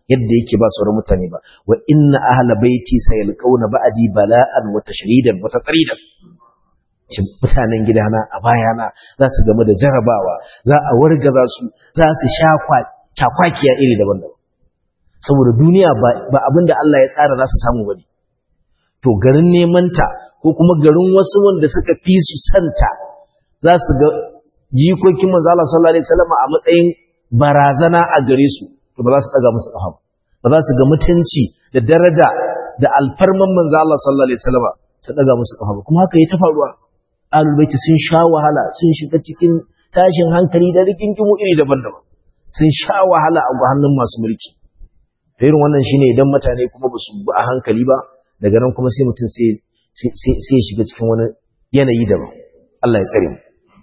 yadda yake ba sauran mutane ba wa inna ahla baiti sayalqawna ba'di bala'an wa tashridan wa tatridan cin mutanen gidana a bayana za su game da jarabawa za a wargaza su za su sha cakwakiya iri daban-daban saboda duniya ba abin da Allah ya tsara za su samu bane to garin neman ta ko kuma garin wasu wanda suka fi su santa za su ga jikokin manzo Allah sallallahu alaihi wasallam a matsayin barazana a gare su to ba za su daga musu kafa ba za su ga mutunci da daraja da alfarman manzo Allah sallallahu alaihi wasallam su daga musu kafa kuma haka ya ta faruwa ahlul baiti sun sha wahala sun shiga cikin tashin hankali da rigingimu iri daban-daban sun sha wahala a hannun masu mulki irin wannan shine idan mutane kuma ba su bi a hankali ba daga nan kuma sai mutum sai sai shiga cikin wani yanayi daban Allah ya tsare mu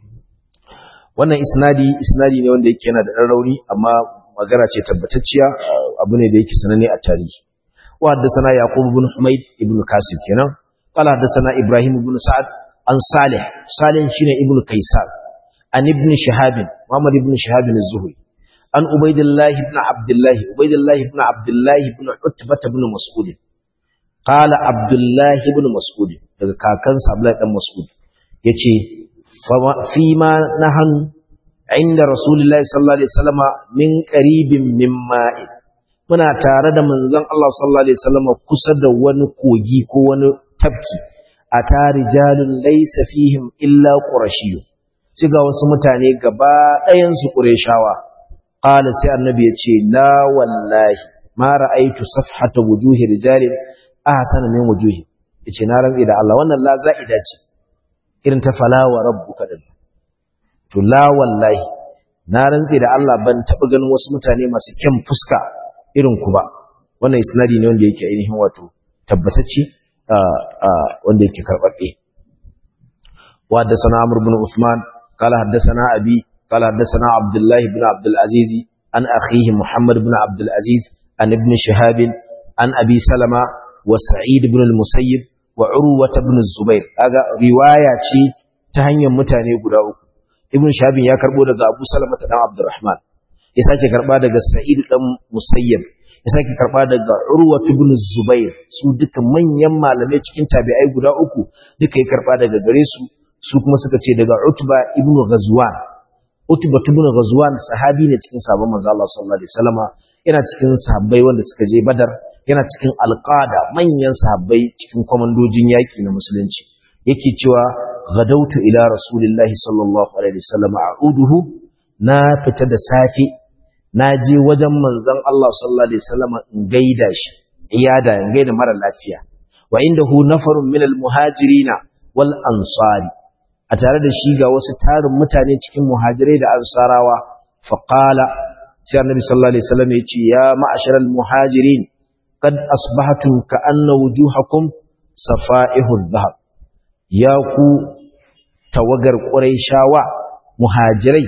wannan isnadi isnadi ne wanda yake yana da ɗan rauni amma magana ce tabbatacciya abu ne da yake sananne a tarihi wa haddathana yaqub ibn humayd ibn kasir kenan qala haddathana ibrahim ibn sa'ad an salih salih shine ibn kaisar an ibn shihab muhammad ibn shihab az-zuhri an ubaydillah ibn abdullah ubaydillah ibn abdullah ibn utbah ibn mas'ud qala abdullah ibn mas'ud daga kakansa abdullah dan mas'ud yace fi ma nahan inda rasulullahi sallallahu alaihi wasallama min qaribin min ma'in muna tare da manzon Allah sallallahu alaihi wasallama kusa da wani kogi ko wani tafki a tarijalun laysa fihim illa qurashiyyu sai ga wasu mutane gaba ɗayan su qurayshawa qala sai annabi ya ce la wallahi ma ra'aytu safhata wujuhi rijalin ahsana min wujuhi yace na rantsi da Allah wannan la za'ida ce irin ta falawa rabbuka din to la wallahi na rantse da Allah ban taba ganin wasu mutane masu kyan fuska irin ku ba wannan isnadi ne wanda yake ainihin wato tabbatacce wanda yake karbabbe wa haddathana amr ibn usman qala haddathana abi qala haddathana abdullah ibn abdul aziz an akhihi muhammad ibn abdul aziz an ibn shihab an abi salama wa sa'id ibn al-musayyib wa urwata ibn zubair kaga riwaya ce ta hanyar mutane guda uku ibn shabin ya karbo daga abu salama dan abdurrahman ya sake karba daga sa'id dan musayyib ya sake karba daga urwata ibn zubair su duka manyan malamai cikin tabi'ai guda uku duka ya karba daga gare su su kuma suka ce daga utba ibn ghazwan utba ibn ghazwan sahabi ne cikin sahabban manzo Allah sallallahu alaihi wasallama yana cikin sahabbai wanda suka je badar yana cikin alƙada manyan sahabbai cikin kwamandojin yaƙi na musulunci yake cewa gadautu ila rasulillahi sallallahu alaihi wasallam a'uduhu na fita da safe na je wajen manzon Allah sallallahu alaihi wasallam in gaida shi iyada in gaida mara lafiya wa indahu nafarun min almuhajirina wal ansari a tare da shi ga wasu tarin mutane cikin muhajirai da ansarawa faqala sai annabi sallallahu alaihi wasallam ya ce ya ma'asharal muhajirin قد أصبحتم كأن وجوهكم صفائح الذهب يا ku tawagar Qurayshawa muhajirai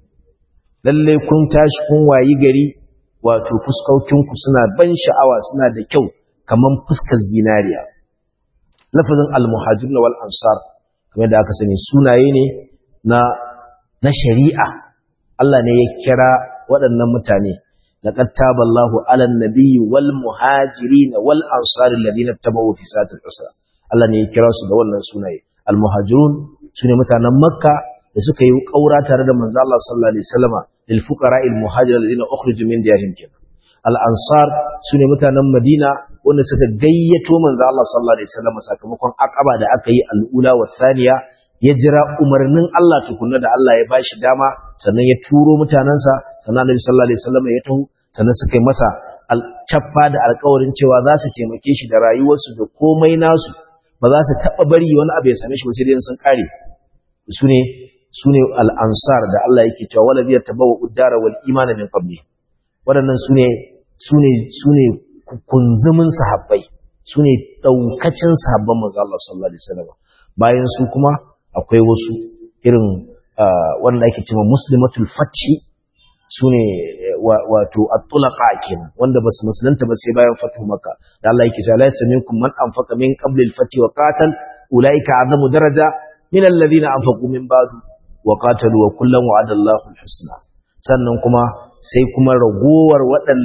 lalle kun tashi kun wayi gari wato fuskokinku suna ban sha'awa suna da kyau kaman fuskar zinariya lafazin al-muhajirun wal ansar kamar da aka sani sunaye ne na na shari'a Allah ne ya kira waɗannan mutane لقد تاب الله على النبي والمهاجرين والأنصار الذين اتبعوا في ساعة العسرة Allah ne ya kira su da wannan sunaye al-muhajirun sune mutanen makka da suka yi kaura tare da manzo Allah sallallahu alaihi wasallama lil fuqara al muhajir alladhina ukhriju min diyarihim kin al-ansar sune mutanen madina wanda suka gayyato manzo Allah sallallahu alaihi wasallama sakamakon akaba da aka yi al-ula wa thaniya ya jira umarnin Allah tukunna da Allah ya bashi dama sannan ya turo mutanansa sannan Annabi sallallahu alaihi wasallama ya taho sannan suka yi masa alcaffa da alƙawarin cewa za su taimake shi da rayuwarsu da komai nasu ba za su taɓa bari wani abu ya same shi ba sai dai sun kare su ne su ne al'ansar da Allah yake cewa wala biyar tabawa uddara wal imana min qabli waɗannan su ne su ne su ne kunzumin sahabbai su ne ɗaukacin sahabban manzo Allah sallallahu alaihi wasallam bayan su kuma akwai wasu irin wanda ake cewa muslimatul fathi su ne wato at-tulaqa kenan wanda basu musulunta ba sai bayan fatu maka da Allah yake cewa la yastaminkum man anfaqa min qabli al-fath wa qatal ulaika azamu daraja min alladhina anfaqu min ba'du wa qatalu wa kullan wa'ada Allahu al-husna sannan kuma sai kuma ragowar waɗanda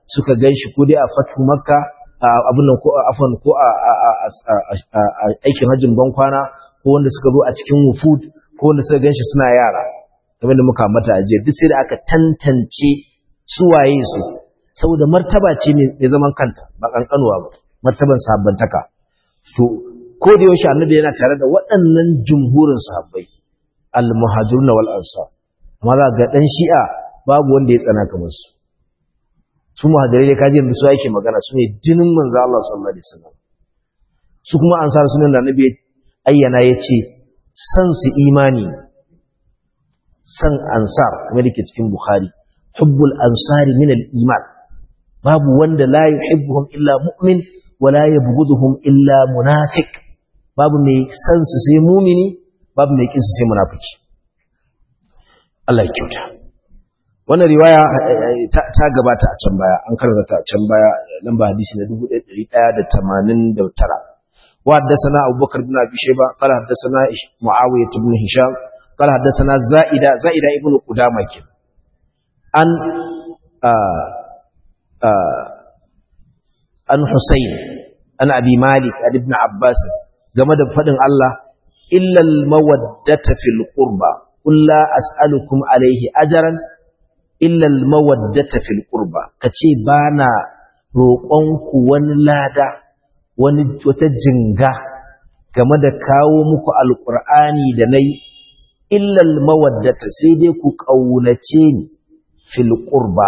suka ganshi ko dai a fatu makka abin nan ko a afan ko a aikin hajjin bankwana ko wanda suka zo a cikin wufud ko wanda suka ganshi suna yara kamar da muka mata ajiya duk sai da aka tantance su waye su saboda martaba ce mai zaman kanta ba kankanuwa ba martaban sahabbantaka to ko da yaushe annabi yana tare da waɗannan jumhurin sahabbai al-muhajirun wal ansar amma za ga dan shi'a babu wanda ya tsana kamar su su muhajirai da kaji yanzu su yake magana su ne jinin manzo Allah sallallahu alaihi wasallam su kuma ansar sunan da annabi ayyana yace san su imani san ansar kamar yake cikin bukhari hubbul ansari min al-iman babu wanda la yuhibbuhum illa mu'min wa la yabghuduhum illa munafiq babu mai san su sai mumini babu mai kin su sai munafiki Allah ya kyauta wannan riwaya ta gabata a can baya an karanta ta a can baya lamba hadisi na 1189 wa haddathana Abubakar bin Abi Shayba qala haddathana Muawiyah ibn Hisham qala haddathana Zaida Zaida ibn Qudama kin an an Husayn an Abi Malik an Ibn Abbas game da fadin Allah illal mawaddata fil qurba qul la as'alukum alayhi ajran illa al mawaddata fil qurba kace bana roƙon ku wani lada wani wata jinga game da kawo muku alqur'ani da nayi illa al mawaddata sai dai ku kaunace ni fil qurba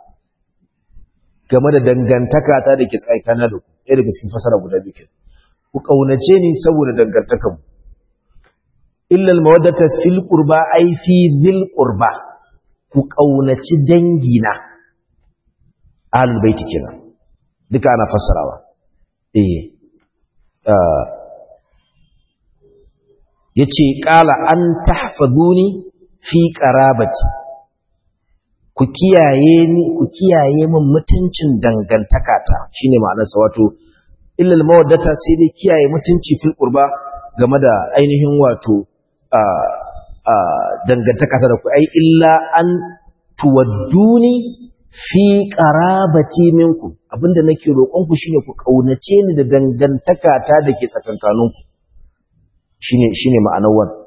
game da dangantaka ta da ke tsaikana da ku ɗaya daga cikin fasara guda biyu ku kaunace ni saboda dangantakan mu illa almawaddata fil qurba ay fi dhil qurba ku kaunaci dangina ahlul baiti kenan duka ana fassarawa eh yace qala an tahfazuni fi qarabati ku kiyaye ni ku kiyaye min mutuncin dangantakata shine ma'anarsa wato illa almawaddata sai dai kiyaye mutunci fil qurba game da ainihin wato dangantaka ta da ku ai illa an tuwadduni fi qarabati minkum abinda nake roƙon ku shine ku kaunace ni da dangantaka ta dake tsakankanin ku shine shine ma'anar wannan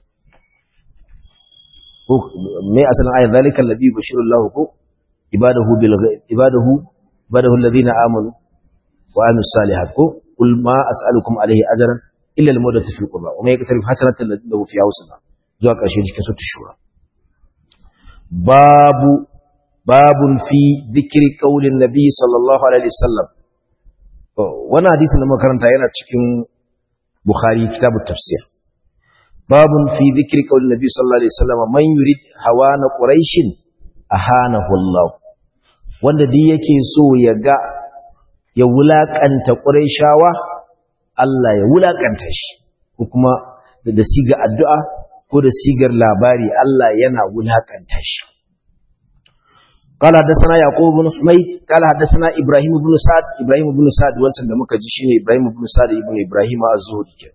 ko me asalin ayat zalikal ladhi bashiru Allah ko ibadahu bil ibadahu ibadahu alladhina amanu wa amilus salihat ko qul ma as'alukum alayhi ajran illa al-mudatu fil qurba wa ma yaktarif hasanatan lahu fi husna zuwa ƙarshe cikin sura shura babu babun fi dhikri qaulin nabi sallallahu alaihi wasallam wannan hadisin da makaranta yana cikin bukhari kitabut tafsir babun fi dhikri qaulin nabi sallallahu alaihi wasallam man yurid hawana quraish ahanahu Allah wanda duk yake so ya ga ya wulakanta quraishawa Allah ya wulakanta shi ko kuma da siga addu'a ko da sigar labari Allah yana wulakanta shi قال حدثنا يعقوب بن حميد قال حدثنا ابراهيم بن سعد ابراهيم بن سعد wancan da muka ji shine Ibrahim ibn Sa'd ibn Ibrahim az-Zuhri ke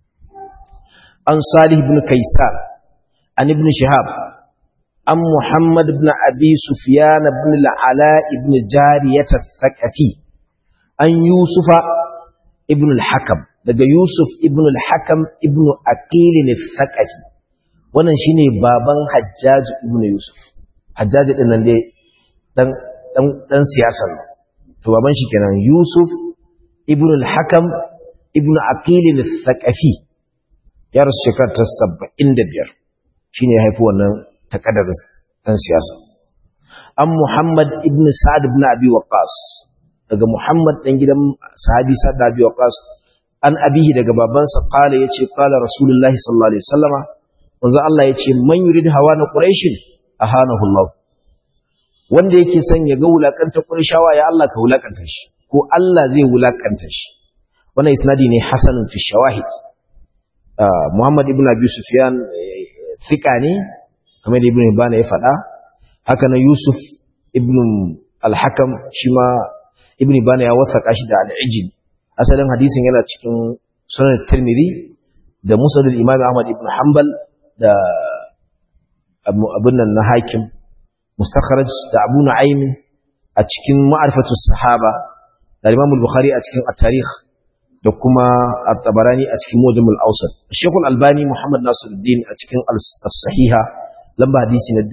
an Salih ibn Kaysan an ibn Shihab an Muhammad ibn Abi Sufyan ibn al-Ala ibn Jariyah al-Thaqafi an Yusufa ibn al-Hakam daga Yusuf ibn al-Hakam ibn Aqil al-Thaqafi wannan shine baban Hajjaj ibn Yusuf Hajjaj din nan dai dan dan dan siyasa to baban shi kenan Yusuf ibn al-Hakam ibn Aqil al-Thaqafi ya rasu shekara ta 75 shine ya haifi wannan takadar dan siyasa an Muhammad ibn Sa'd ibn Abi Waqqas daga Muhammad dan gidan sahabi Sa'd ibn Abi Waqqas an abihi daga babansa qala yace qala Rasulullahi sallallahu alaihi wasallama manzo Allah yace man yurid hawa na quraish ahanahu Allah wanda yake son ya ga wulakanta qurayshawa ya Allah ka wulakanta shi ko Allah zai wulakanta shi wannan isnadi ne hasanun fi shawahid Muhammad ibn Abi Sufyan thika ne kamar da Ibn Hibban ya faɗa haka na Yusuf ibn al-Hakam shi ma Ibn Hibban ya wasaka shi da al-Ijl asalin hadisin yana cikin sunan Tirmidhi da Musnad al-Imam Ahmad ibn Hanbal da abun nan na Hakim mustakhraj da Abu Nu'aym a cikin ma'arifatu sahaba da Imam al-Bukhari a cikin at-tarikh da kuma at-Tabarani a cikin Mujam al-Awsat Sheikh al-Albani Muhammad Nasiruddin a cikin as-Sahiha lamba hadisi na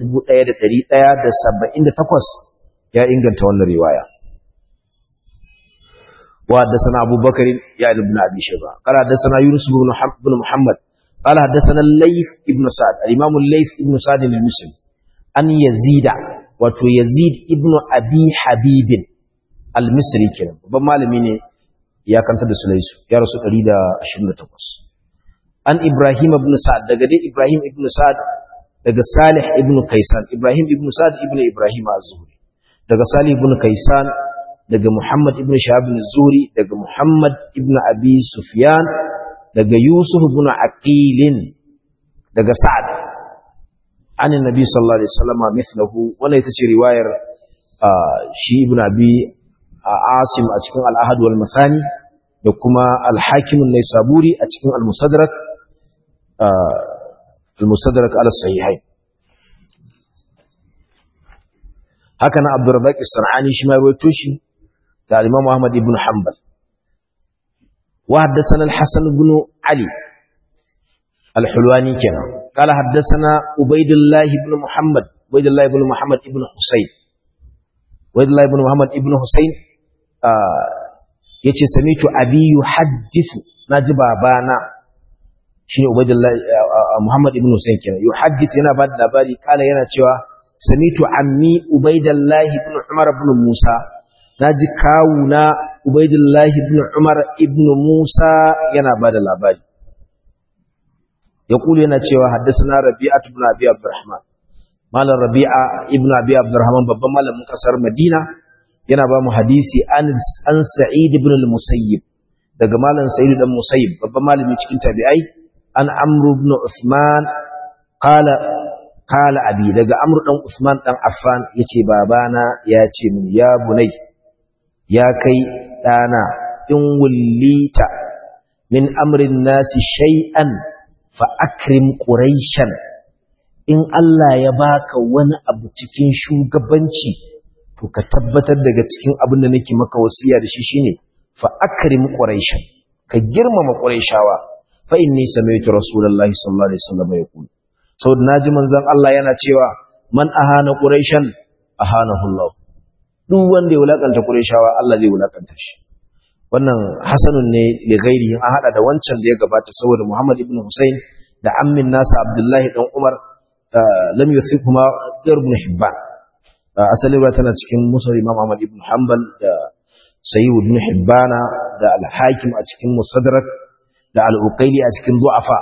1178 ya inganta wannan riwaya wa haddathana Abu Bakar ya ibn Abi Shayba qala haddathana Yunus ibn Muhammad qala haddathana Layth ibn Sa'd al-Imam Layth ibn Sa'd al-Muslim an Yazid wato Yazid ibn Abi Habib al-Misri kenan babban malami ne ya kanta da Sulaisu ya rasu 128 an Ibrahim ibn Sa'd daga dai Ibrahim ibn Sa'd daga Salih ibn Kaisan Ibrahim ibn Sa'd ibn Ibrahim az-Zuhri daga Salih ibn Kaisan daga Muhammad ibn Shahab az-Zuhri daga Muhammad ibn Abi Sufyan daga Yusuf ibn Aqil daga Sa'd an annabi sallallahu alaihi wasallam mithluhu wannan ita ce riwayar shi ibn Abi Asim a cikin al-Ahad wal Mathani da kuma al-Hakim an-Naisaburi a cikin al-Musaddarak المستدرك على الصحيحين هكذا عبد الرزاق الصنعاني شما رويتوشي قال الإمام أحمد بن حنبل وحدثنا الحسن بن علي الحلواني كان قال حدثنا عبيد الله بن محمد عبيد الله بن محمد بن حسين عبيد الله بن محمد بن حسين آه yace samitu abi yuhaddithu naji babana shine Ubaydullah Muhammad ibn Husayn kenan yuhaddith yana ba da labari kala yana cewa samitu ammi Ubaydullah ibn Umar ibn Musa naji kawuna Ubaydullah ibn Umar ibn Musa yana ba da labari yaqulu yana cewa haddathana Rabi'ah ibn Abi Abdurrahman malam Rabi'a ibn Abi Abdurrahman babban malamin kasar Madina yana ba mu hadisi an an Sa'id ibn al-Musayyib daga malam Sa'id dan Musayyib babban malami cikin tabi'ai an amru ibn Uthman qala qala abi daga amru dan Uthman dan Affan yace babana yace min ya bunai ya kai dana in wullita min amrin nasi shay'an fa akrim quraishan in Allah ya baka wani abu cikin shugabanci to ka tabbatar daga cikin abin da nake maka wasiya da shi shine fa akrim quraishan ka girmama quraishawa fa inni sami'tu rasulullahi sallallahu alaihi wasallam yaqul saboda naji manzon Allah yana cewa man ahana quraishan ahanahu Allah duk wanda ya wulakanta quraishawa Allah zai wulakanta shi wannan hasanun ne li ghairihi an hada da wancan da ya gabata saboda Muhammad ibn Hussein da ammin nasa Abdullahi dan Umar lam yuthikuma ibn Hibban asali ba tana cikin musnad Imam Ahmad ibn Hanbal da Sayyid ibn Hibbana da Al-Hakim a cikin Musaddarak da al'uƙaili a cikin du'afa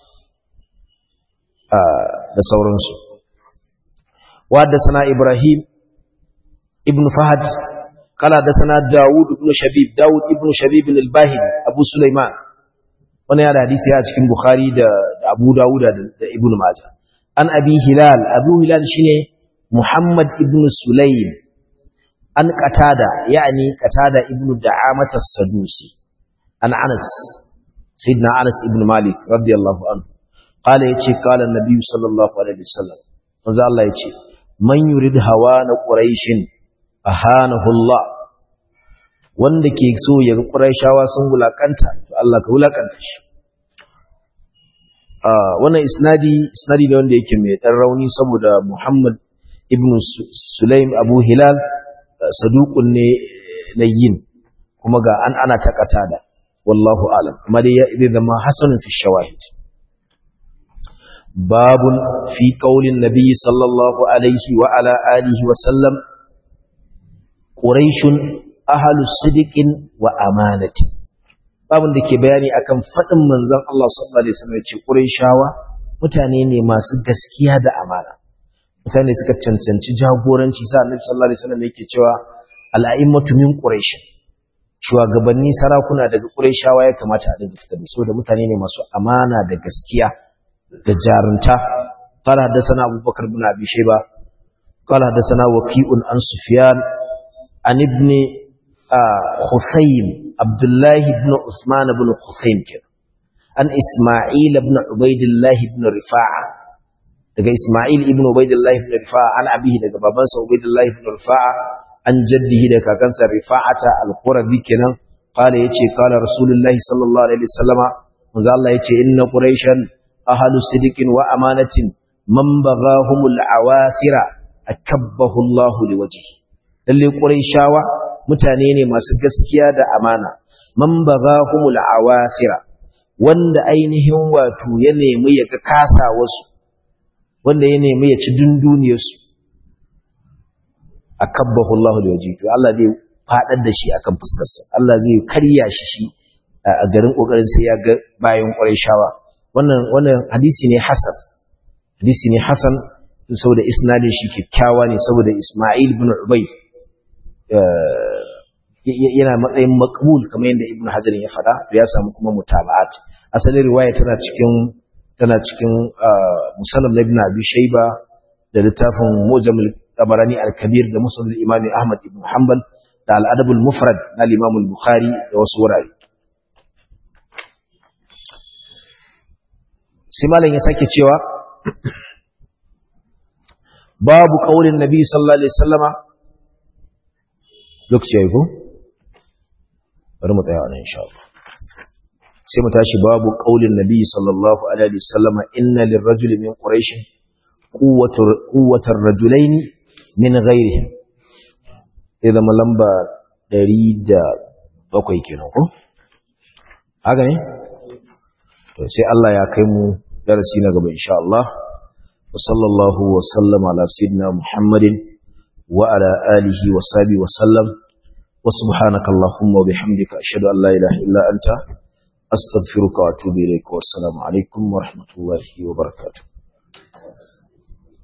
da sauransu. Wadda sana Ibrahim ibn Fahad, kala da sana Dawud ibn Shabib, Dawud ibn Shabib al-Bahid, Abu Sulaiman, wani yana hadisi a cikin Bukhari da Abu Dawud da Ibn Majah. An abi Hilal, Abu Hilal shine Muhammad ibn Sulaim, an Qatada, ya'ani Qatada ibn Da'amat as-Sadusi, an Anas, سيدنا أنس بن مالك رضي الله عنه قال يتي قال النبي صلى الله عليه وسلم ماذا الله يتي من يريد هوان قريش أهانه الله wanda ke so ya ga Qurayshawa sun wulakanta to Allah ka wulakanta shi wannan isnadi isnadi ne wanda yake mai dan rauni saboda Muhammad ibn Sulaim Abu Hilal saduqun ne layyin kuma ga an ana takata da والله أعلم ما دي إذا ما حسن في الشواهد باب في قول النبي صلى الله عليه وعلى آله وسلم قريش أهل الصدق وأمانة باب da ke bayani akan faɗin manzon Allah sallallahu alaihi wasallam ce Qurayshawa mutane ne masu gaskiya da amana mutane suka cancanci jagoranci sa Annabi sallallahu alaihi wasallam yake cewa al-a'immatu min quraish shugabanni sarakuna daga Qurayshawa ya kamata a dinga fitar da su da mutane ne masu amana da gaskiya da jarunta qala hadathana abubakar ibn abi shayba qala hadathana waqi'un an sufyan an ibn khusaym abdullah ibn usman ibn khusaym an isma'il ibn ubaidillah ibn rifa'a daga isma'il ibn ubaidillah ibn rifa'a an abihi daga babansa ubaidillah ibn rifa'a an jaddihi da kakansa rifa'ata al-qurabi kenan qala yace qala rasulullahi sallallahu alaihi wasallama manzo Allah yace inna quraishan ahlu sidiqin wa amanatin man baghahumul awathira akabbahu Allah liwajhi lalle quraishawa mutane ne masu gaskiya da amana man baghahumul awathira wanda ainihin wato ya nemi ya ga kasa wasu wanda ya nemi ya ci dunduniyarsu akabbahu Allah liwajhi to Allah zai fadar da shi akan fuskarsa Allah zai karya shi shi a garin kokarin sai ya ga bayan quraishawa wannan wannan hadisi ne hasan hadisi ne hasan saboda isnadin shi kyakkyawa ne saboda Isma'il ibn Ubayd yana matsayin maqbul kamar yadda Ibn Hajar ya faɗa ya samu kuma mutaba'at asalin riwaya tana cikin tana cikin musannaf ibn Abi Shayba da littafin Mujam al-Tabarani al-Kabir da Musnad al-Imam Ahmad ibn Hanbal da al-Adab al-Mufrad na Imam al-Bukhari da wasu wurare sai malam ya sake cewa babu kaulin nabi sallallahu alaihi wasallama lokaci yayi ko bari mu tsaya nan insha Allah sai mu tashi babu kaulin nabi sallallahu alaihi wasallama inna lirrajuli min quraish quwwatur quwwatar rajulain min ghairihi idan lamba 107 kenan ko haka ne to sai Allah ya kai mu darasi na gaba insha Allah وصلى الله وسلم على سيدنا محمد وعلى آله وصحبه وسلم وسبحانك اللهم وبحمدك أشهد أن لا إله إلا أنت أستغفرك وأتوب إليك والسلام عليكم ورحمة الله وبركاته